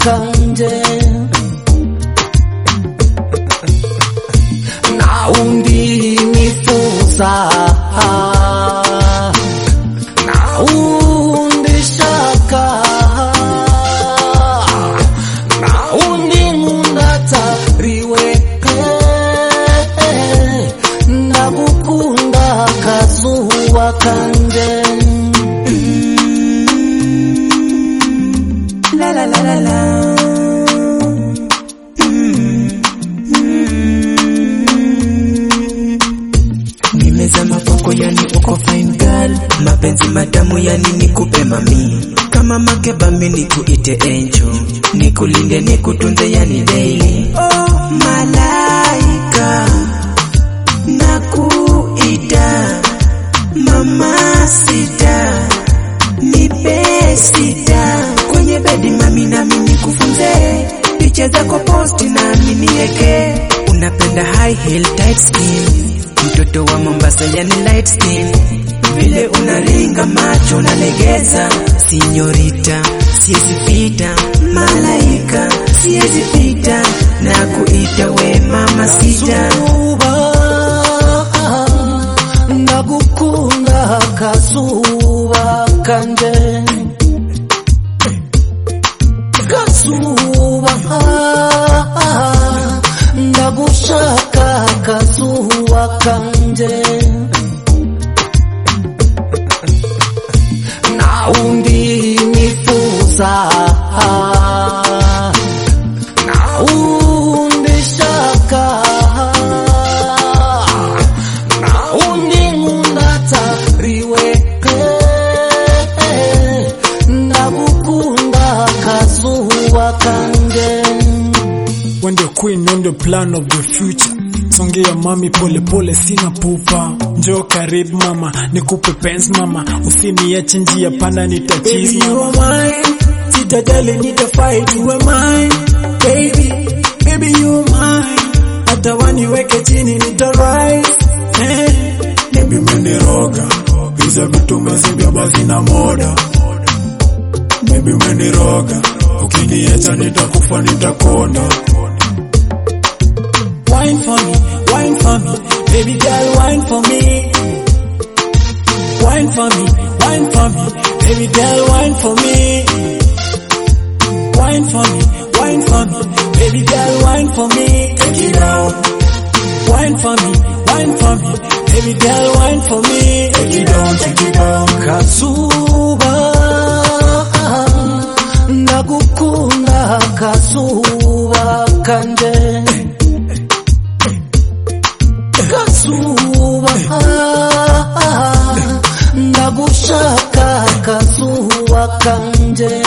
kanje na undi nifuza na undi shaka na undi ngundatariweke ndagukunda kazuba kanje La la la la la. Nimezama kwako yani uko fine girl, mapenzi matamu yani nikupe mami, kama makeba mimi nikuite angel, nikulinde nikutunze yani daily. Oh malaika, nakuita mama sita nipe sita kwenye bedi mami nami nikufunze picha zako posti nami nieke unapenda high heel tight skin mtoto wa Mombasa yani light skin vile unaringa macho unalegeza sinyorita siwezi pita malaika siwezi pita na kuita we mama sita Kazuba ndagukunda kazuba kanje kazuba ndagushaka kazuba kanje na undi nifuza na undi shaka na undi ngundatariweke ndagukunda kazuba kanje When the queen on the plan of the future songea mami pole pole sina pupa njoo karibu mama nikupe pens mama usiniache njia panda nitachizi Baby, you mama are mine. Sitajali nitafight, you are mine. Baby, baby, you are mine. Hata waniweke chini nitarise. Eh, baby umeniroga hizo vitu umezibeba zina moda baby umeniroga ukiniacha nitakufa nitakonda wine for me, wine for me. Baby girl, wine for me. Wine for me, wine for me. Baby girl, wine for me. Wine for me, wine for me. Baby girl, wine for me. take it down Wine for me, wine for me. Baby girl, wine for me. take it down take it down kazuba ndagukunda kazuba kanje kazuba ndagushaka kazuba kanje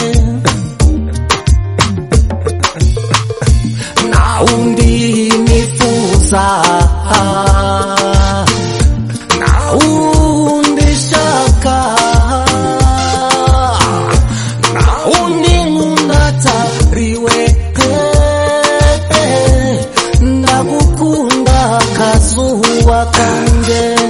na undi nifuza na undi shaka na undi ngundatariweke ndagukunda kazuba kanje